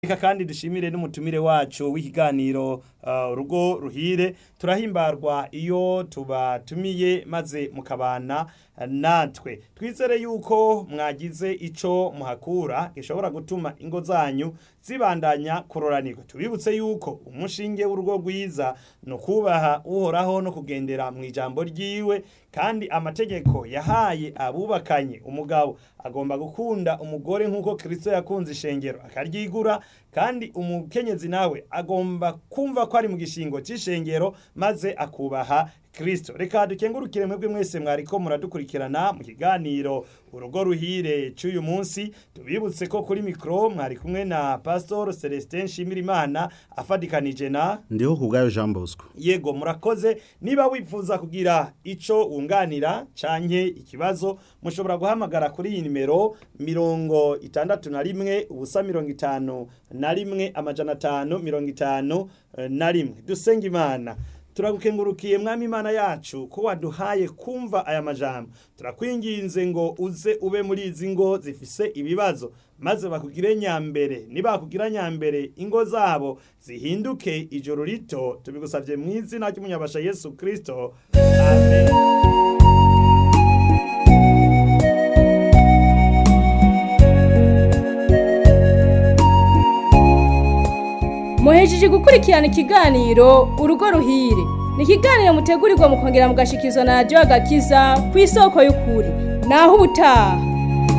Reka kandi dushimire n'umutumire wacu w'ikiganiro uh, urugo ruhire turahimbarwa iyo tubatumiye maze mukabana natwe twizere yuko mwagize ico muhakura gishobora gutuma ingo zanyu zibandanya kuroranirwa tubibutse yuko umushinge w'urugo rwiza no kubaha uhoraho no kugendera mu ijambo ryiwe kandi amategeko yahaye abubakanye umugabo agomba gukunda umugore nk'uko Kristo yakunze ishengero akaryigura kandi umukenyezi nawe agomba kumva ko ari mu gishingo c'ishengero maze akubaha Kristo reka dukengurukire mwebwe mwese mwariko muradukurikirana mu kiganiro urugo ruhire c'uyu munsi tubibutse ko kuri mikro mwari kumwe na Pastor Celestin Shimirimana afadikanije na ndiho kubwayo Jean Bosco yego murakoze niba wifuza kugira ico wunganira canke ikibazo mushobora guhamagara kuri iyi nimero mirongo itandatu na rimwe ubusa mirongo itanu na rimwe amajana atanu mirongo itanu eh, na rimwe dusenga imana turagukengurukiye mwami imana yacu ko waduhaye kumva aya majambo turakwinginze ngo uze ube muri izi ngo zifise ibibazo maze bakugire nyambere nibakugira nyambere ingo zabo zihinduke ijoro rito tubigusabye mu izina ry'umunyabasha yesu kristo amen muhejeje gukurikirana ikiganiro urugo ruhire ni ikiganiro mutegurirwa mukongera mugashikirizwa na radiyo agakiza ku isoko y'ukuri naho ubutaha